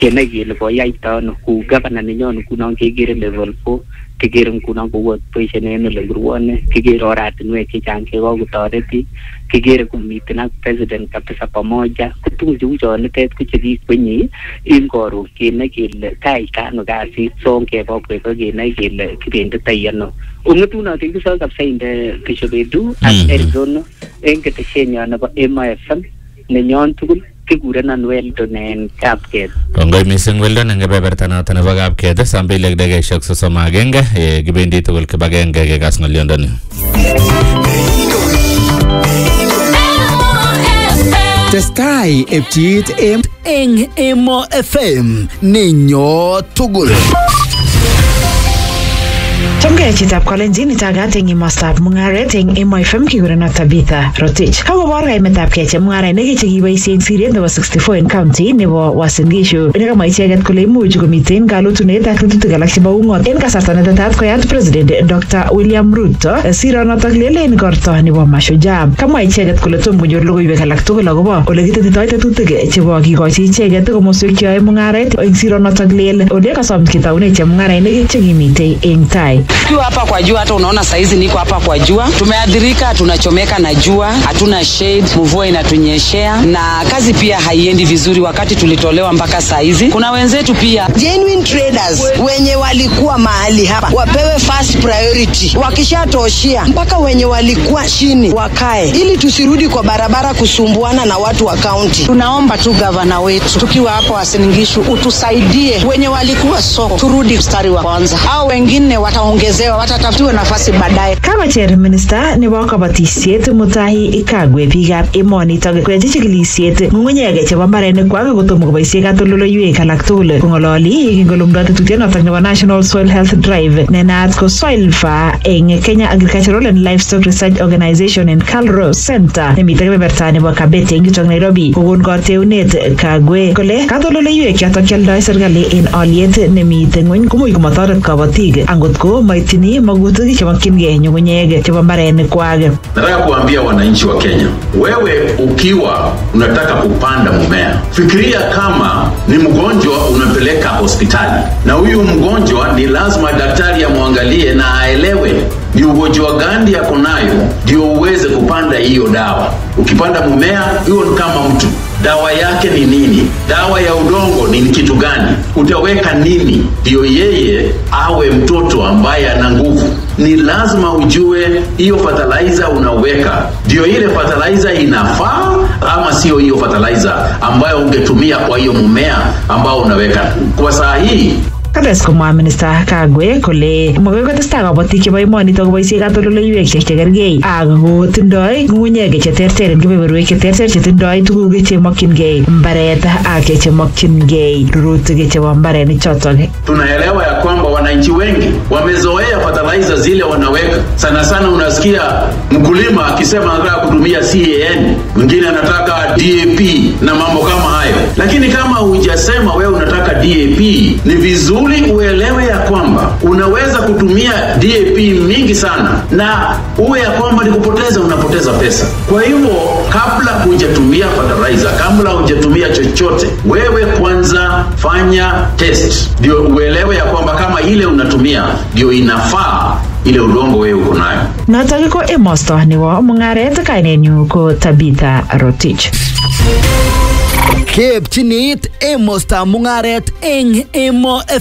kenai kele koyaita ano kou gavana nenyon ngunon kekere level four kikere ngunon kou boisien en ole ngurwone kikere oratinwek chechang chekokotoret biik kikere komiten ak president kabisa pamoja ko tuguk cheu chonitet ko chekikwenye en koron kenai kele kaita ano kasit so ngebobwek ko kenai kele kibenditai ano ong'etunotin kisoe kabisa inde kishobedu ak Mhm. Arizona en keteshenyon nebo Emo FM nenyon tugul kikurenon Weldon en Kapket kongoi mising Weldon eng kebeberta noto nebo kapket saa mbili ak dakikaishek sosom ak agenge eh, kibendi tugul kibagenge kekas ng'olyondoni Testai epchiit em eng Emo FM nenyo tugul. Chamgei chitab Kalenjin itagat eng imostab mung'aret eng Emo FM kikuren Tabitha Rotich. Kakobor kaimetab kei chemung'arainik chekiboisie eng siret nebo 64 en county nebo Uasin Gishu. Nekamwa icheket kole imuch komiten kalotunet ak tetutik alak chebo ung'ot en kasarta netetat koyat President Dr. William Ruto sironotok lelen korto nebo Mashujaa. Kamwa icheket kole tom konyor logoiwek alak tugul akobo ole kitetitoi tetutik chebo kikochi icheket komoswek cheyoe mung'aret eng sironotok lel ole kasom kitaune chemung'arainik chekimitei eng tai. Tukiwa hapa kwa jua, hata unaona saizi niko hapa kwa jua, tumeadhirika, tunachomeka na jua, hatuna shade, mvua inatunyeshea na kazi pia haiendi vizuri. Wakati tulitolewa mpaka saizi, kuna wenzetu pia genuine traders wenye walikuwa mahali hapa wapewe first priority, wakishatoshia mpaka wenye walikuwa chini wakae, ili tusirudi kwa barabara kusumbuana na watu wa kaunti. tunaomba tu gavana wetu tukiwa hapa Wasingishu utusaidie, wenye walikuwa soko turudi mstari wa kwanza, au wengine wataongezewa, watatafutiwa nafasi baadaye. Kakocher minista nebo kabatisiet Mutahi Kagwe biikab emonitok koyachi chikilisiet ng'ung'unyek chebo mbarenikwak kotomo koboisie katoldoleiwek alak tugul kong'ololi yekingolumdo tetutienotok nebo National Soil Health Drive ne naat ko Soilfa eng Kenya Agricultural and Livestock Research Organization en Calro Center nemite kebeberta nebo Kabete eng yutok Nairobi kokon kateunet Kagwe kole katoldoleiwek chotok kioldoi serikali en olyet nemite ng'weny komuch komotoret kabatik angot ko maitini magutik chemokyingei nyung'unyek chebo mbarenikwak Nataka kuambia wananchi wa Kenya, wewe ukiwa unataka kupanda mmea, fikiria kama ni mgonjwa unapeleka hospitali, na huyu mgonjwa ni lazima daktari amwangalie na aelewe ni ugonjwa gani yako nayo, ndio uweze kupanda hiyo dawa. Ukipanda mmea, hiyo ni kama mtu dawa yake ni nini? Dawa ya udongo ni kitu gani? Utaweka nini ndio yeye awe mtoto ambaye ana nguvu? Ni lazima ujue hiyo fertilizer unaweka, ndio ile fertilizer inafaa ama sio hiyo fertilizer ambayo ungetumia kwa hiyo mmea ambao unaweka. Kwa saa hii kates komwa minista Kagwe kole makoi kotestai kabatik chebo emonitok koboisie katoldoleiwek che chekergei ak kotindoi ng'ung'unyek cheterter eng kebeberwek cheterter chetindoi tuguk chemokyingei mbaret ak chemokyingei rurutik chebo mbarenik chotok tunaelewa ya kwamba wananchi wengi wamezoea fertilizer zile wanaweka. Sana sana unasikia mkulima akisema anataka kutumia CAN, mwingine anataka DAP na mambo kama hayo, lakini kama hujasema wewe unataka DAP, ni vizuri uelewe ya kwamba unaweza kutumia DAP mingi sana na uwe ya kwamba ni kupoteza, unapoteza pesa. Kwa hivyo kabla hujatumia fertilizer, kabla hujatumia chochote, wewe kwanza fanya test, ndio uelewe ya kwamba kama ile unatumia ndio inafaa ile udongo wewe uko nayo. notok ko emosto nebo mung'aret kainenyu ko Tabitha Rotich Keepchinit emostab mung'aret eng Emo